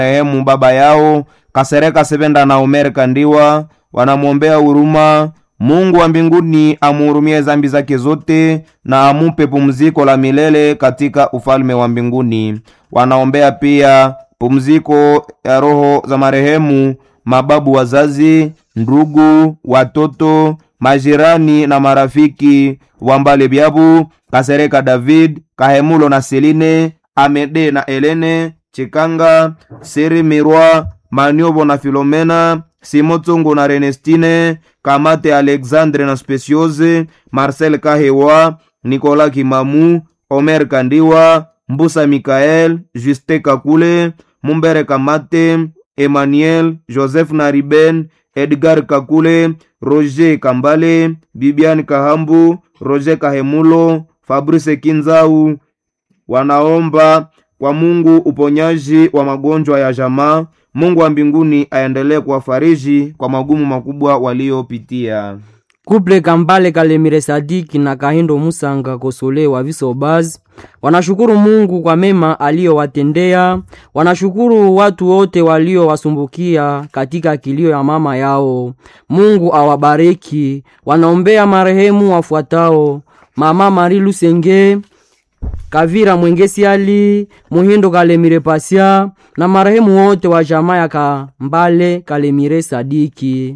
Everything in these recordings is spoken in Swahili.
marehemu baba yao Kasereka Sevenda na Omer Kandiwa, wanamwombea huruma Mungu wa mbinguni amuhurumie zambi zake zote na amupe pumziko la milele katika ufalme wa mbinguni. Wanaombea pia pumziko ya roho za marehemu mababu wazazi, ndugu, watoto, majirani na marafiki wa Mbale Byabu, Kasereka David, Kahemulo na Seline, Amede na Elene, Chikanga, Seri Mirwa, Maniobo na Filomena, Simotongo na Renestine, Kamate Alexandre na Speciose, Marcel Kahewa, Nicolas Kimamu, Omer Kandiwa, Mbusa Mikael, Juste Kakule, Mumbere Kamate, Emmanuel, Joseph Nariben, Edgar Kakule, Roger Kambale, Bibian Kahambu, Roger Kahemulo, Fabrice Kinzau wanaomba kwa Mungu uponyaji wa magonjwa ya jamaa. Mungu wa mbinguni aendelee kuwafariji kwa magumu makubwa waliopitia. Kuple Kambale Kalemire Sadiki na Kahindo Musanga Kosole wa Visobaz wanashukuru Mungu kwa mema aliyowatendea. Wanashukuru watu wote waliowasumbukia katika kilio ya mama yao. Mungu awabariki. Wanaombea marehemu wafuatao: Mama Mari Lusenge, Kavira Mwengesi Ali, Muhindo Kalemire Pasia na marehemu wote wa jamaa ya Kambale Kalemire Sadiki.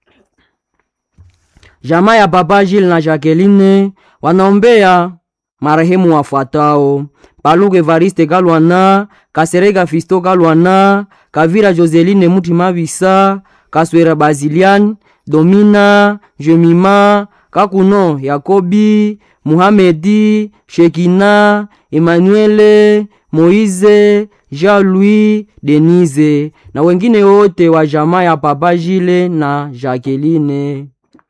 Jamaa ya Papa Gilles na Jacqueline wanaombea marehemu wafuatao: Paluke Evariste Kalwana, Kasereka Fisto Kalwana, Kavira Joseline Mutima Bisa, Kaswera Bazilian, Domina, Jemima, Kakuno Yakobi, Muhamedi, Shekina, Emmanuele, Moize, Jean-Louis, Denise na wengine wote wa jamaa ya Papa Gilles na Jacqueline.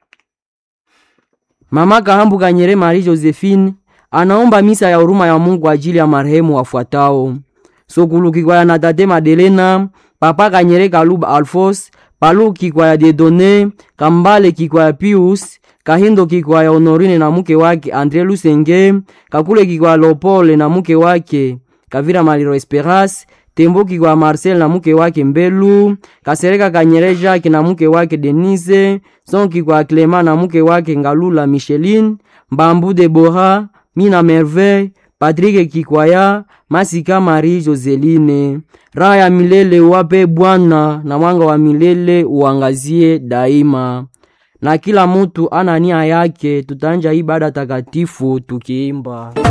Mama Kahambu Kanyere Marie Josephine anaomba misa ya huruma ya Mungu ajili ya marehemu wafuatao: Sokulu Kikwaya na Tate Madelena, Papa Kanyere Kaluba Alfos, Palu Kikwaya Dedone, Kambale Kikwaya Pius, Kahindo Kikwaya Honorine na mke wake Andre Lusenge, Kakule Kikwaya Lopole na mke wake Kavira Maliro Esperas, Tembo Kikwaya Marcel na mke wake Mbelu, Kasereka Kanyere Jacques na mke wake Denise, Son Kikwaya Clement na mke wake Ngalula Micheline, Mbambu Debora, Mina Merveille, Patrick Kikwaya, Masika Marie Joseline. Raha ya milele wape Bwana na mwanga wa milele uangazie daima. Na kila mutu ana nia yake, tutanja ibada takatifu tukiimba